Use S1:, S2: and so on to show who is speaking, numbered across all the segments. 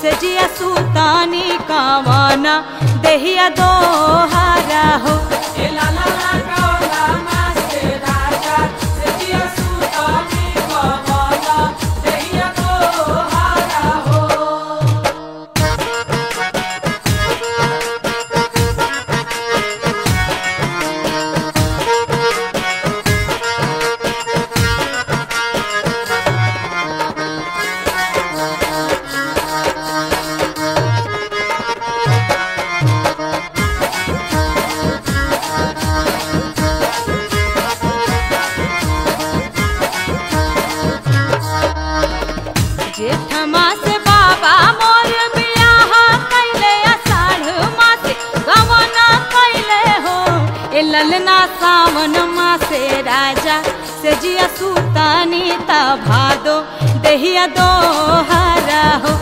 S1: से जिया सुतानी कवना देहिया दोहारा हो जेठमा से बाबा मोर बियाह कैले अषाढ़ मासे गवना कैले हो ए ललना सावन मासे राजा से जिया सुतानी ता भादो देहिया दोहारा हो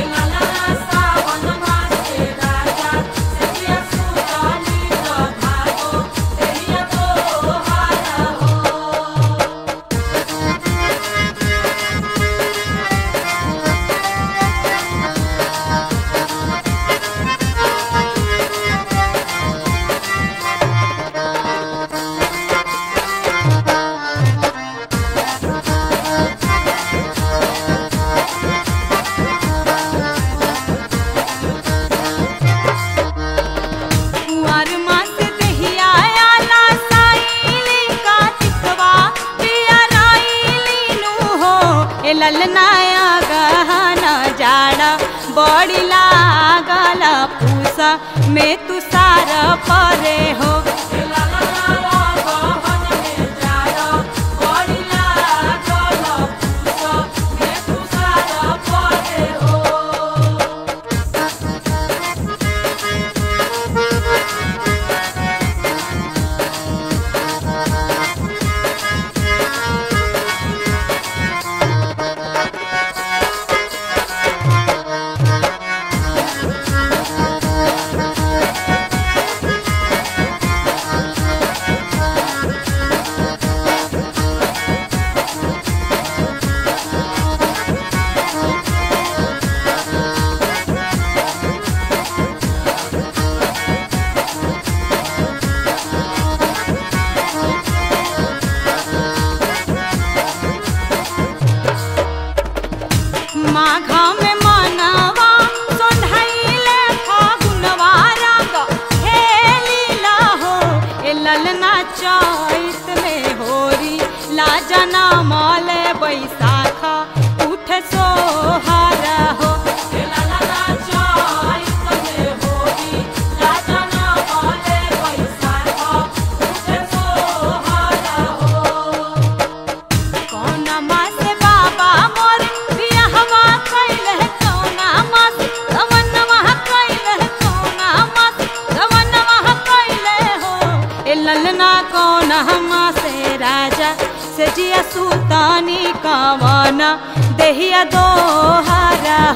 S1: कुंवर मास देहिया आला साईली कातिकवा पिया राईली नु हो ए ललनाया गहना जाड़ा बड़ी लागल पूसा में तू सारा परे हो माघा में मानवा सोंधाइले फागुनवा रंग हे लीला हो ए ललना चैत में होरी लाजना माले बैसाखा उठ सोहारा हो कौना मास बाबा मोर बियाहवा कैलह कौना मास गवनवा कैलह कौना मास गवनवा कैलह हो ए ललना कौना मासे राजा से जिया सुतानी कवना देहिया दोहारा